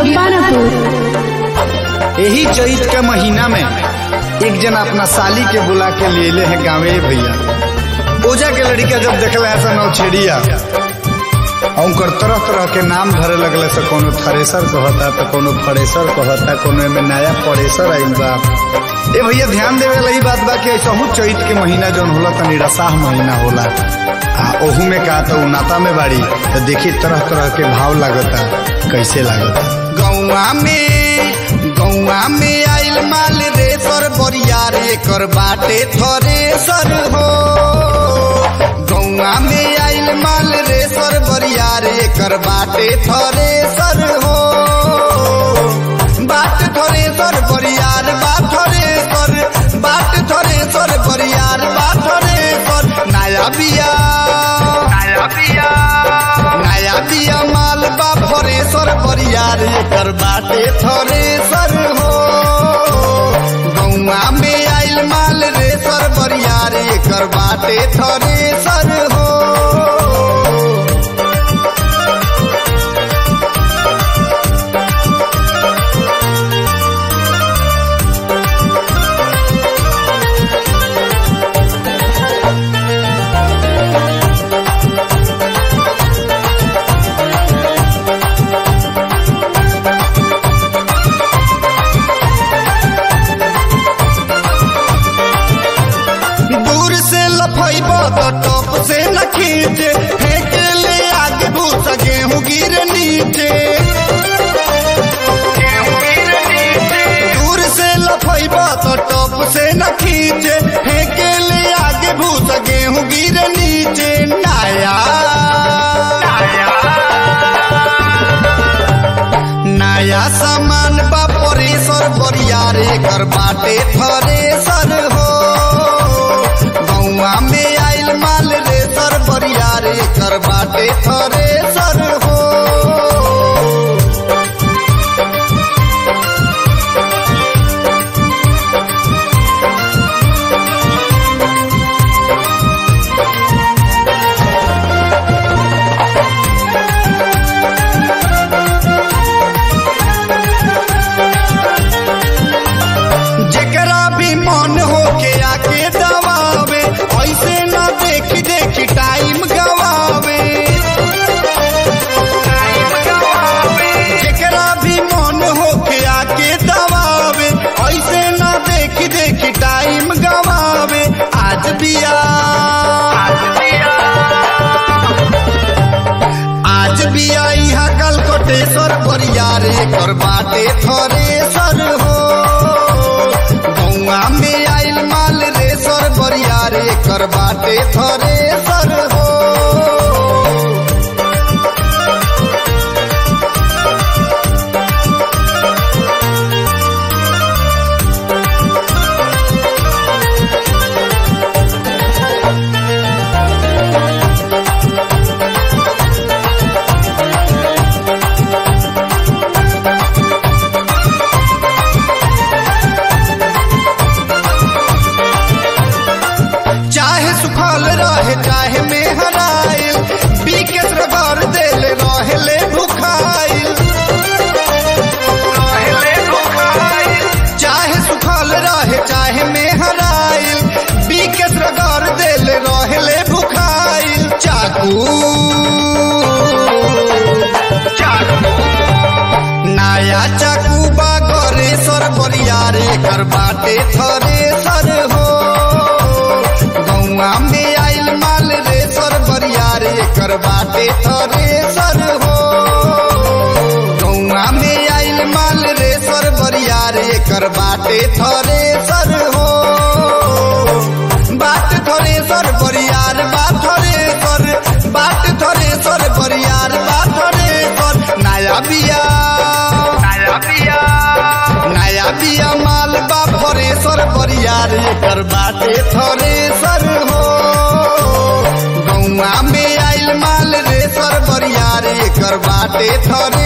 पानापुर यही चैत के महीना में एक जन अपना साली के बुला के लिए ले है गाँवे भैया ओजा के लड़का जब देखल है सन छेड़िया उनकर तरह तरह के नाम धरे लगले से कोनो थ्रेसर कहता तो कोनो फरेसर कहता कोनो में नया परेसर आइल बा ए भैया ध्यान देवे वाला ई बात बा कि ऐसा चैत के महीना जौन होला तनी रसाह महीना होला आ ओहू में का तो नाता में बाड़ी तो देखी तरह तरह के भाव लागता कैसे लागता गौआ में गौआ में आइल माल रे सर बरियार एकर बाटे थरे सर हो गौआ में आइल माल रे सर बरियार एकर बाटे थरे सर हो बाट थरे सर बरियार बात थरे सर बाट थरे सर बरियार बात थरे सर नया बिया नया बिया नया बिया माल बा फरे सर बरियार एकर बाटे थरे सर हो गौआ में आइल माल रे सर बरियार एकर बाटे थरे सर हो दूर से लफैब तो टॉप से न खींचे फेंक ले आगे भूसा गेहूं गिर नीचे दूर से लफैब तो टॉप से न खींचे फेंक ले आगे भूसा गेहूं गिर नीचे नया नया सामान बा परेसर बरियार एकर बाटे थरेसर हो गौआ में आइल माल रे सर बरियार एकर बाटे थरेसर हो जेकरा भी मन हो के आके दबावे ऐसे न देखी देखी टाइम गवावे जेकरा भी मन हो के आके दबावे ऐसे न देखी देखी टाइम गवावे आज बिया आज भी आई हा कल कोटेश्वर बरियार एकर बाटे थरेसर हो गौआ में आइल माल रे सर बरियार एकर बाटे थरेसर हो चाहे सुखल रहे चाहे में हराइल बीकेस रगड़ देल रहले भुखाइल चाहे सुखल रहे चाहे में हराइल बीकेस रगड़ देल रहले भुखाइल चाकू नया चाकू बा करे सर बरियार एकर बाटे थरे सर हो गौआ में आइल माल रे सर बरियार एकर बाटे थरे सर हो गौआ में आइल माल रे सर बरियार एकर बाटे थरे सर हो बाट थरे सर बरियार बात थरे सर बाट थरे सर बरियार बात थरे सर नया बिया नया बिया नया बिया माल बा फरे सर बरियार एकर बाटे थरे सर हो गौआ में आइल माल रे सर बरियार एकर बाटे थरे